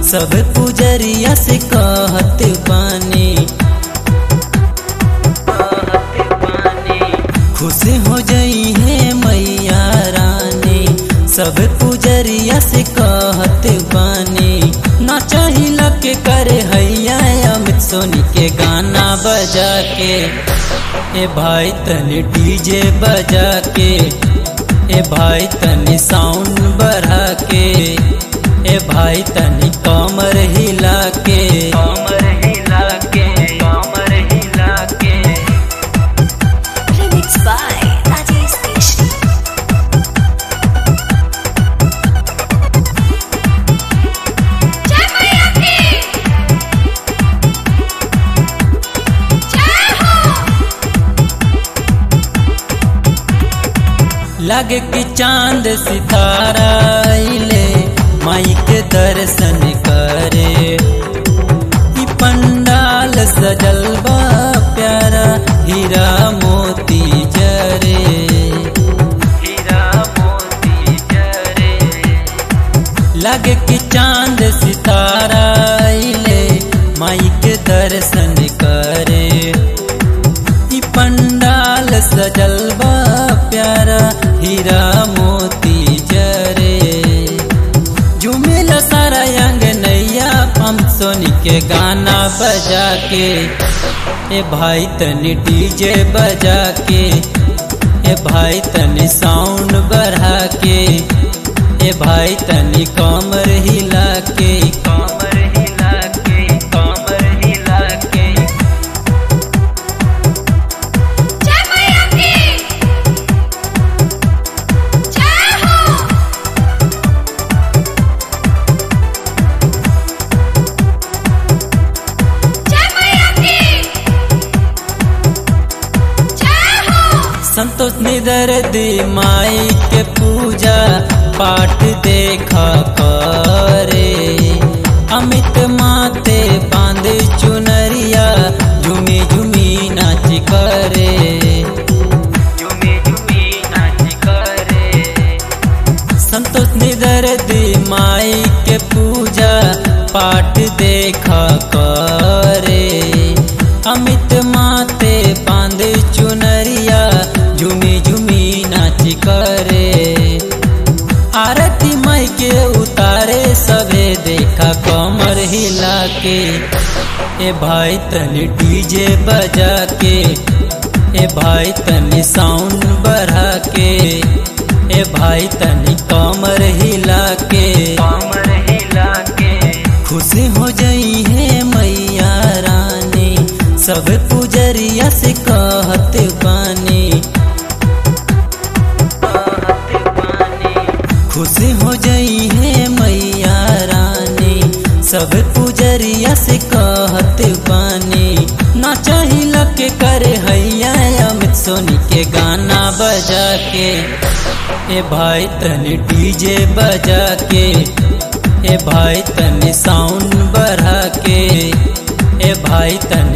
सब पुजरिया से कहत बानी खुश हो जई है मैया रानी सब पुजरिया से कहत बानी ना चाहिला के करे हैया अमित सोनी के गाना बजा के ए भाई तनी डीजे बजा के ए भाई तनी साउंड बढ़ा के ए भाई तनी कमर हिला के कमर हिला के कमर हिला के Remixed by Rajesh Keshri. जय मैया की जय हो लगे कि चांद सितारा आइले माई के दर्शन करे ई पंडाल सजल बा प्यारा हीरा मोती जरे हीरा मोती जरे लगे कि चांद सितारा आइले माई के दर्शन करे ई पंडाल सजल बा प्यारा हीरा मोती जरे झूमेला सारा अंग नैया हम सोनी के गाना बजा के ए भाई तनी डीजे बजा के ए भाई तनी साउंड बढ़ा के ए भाई तनी कमर हिला के कमर हिला के कमर हिला के जय मैया की जय हो जय मैया की जय हो संतोष निदर दी माई के पूजा पाठ देखा करे अमित माते बांध चुनरिया झुमी झुमी नाच करे झुमी झुमी नाच करे संतोष निदर दी माई के पूजा पाठ देखा करे अमित माते बांध चुनरिया झुमी झुमी नाच करे आरती माई के उतारे सबे देखा कमर हिला के ए भाई तनी डीजे बजा के ए भाई तनी साउंड बढ़ा के ए भाई तनी कमर हिला के कमर हिला के खुशी हो जई है मैया रानी सब पुजरिया से कहत बानी खुशी हो जई है मैया रानी सब पुजरिया से कहत बानी ना चाहिला के करे हैया अमित सोनी के गाना बजा के ए भाई तनी डीजे बजा के ए भाई तनी साउंड बढ़ा के ए भाई तनी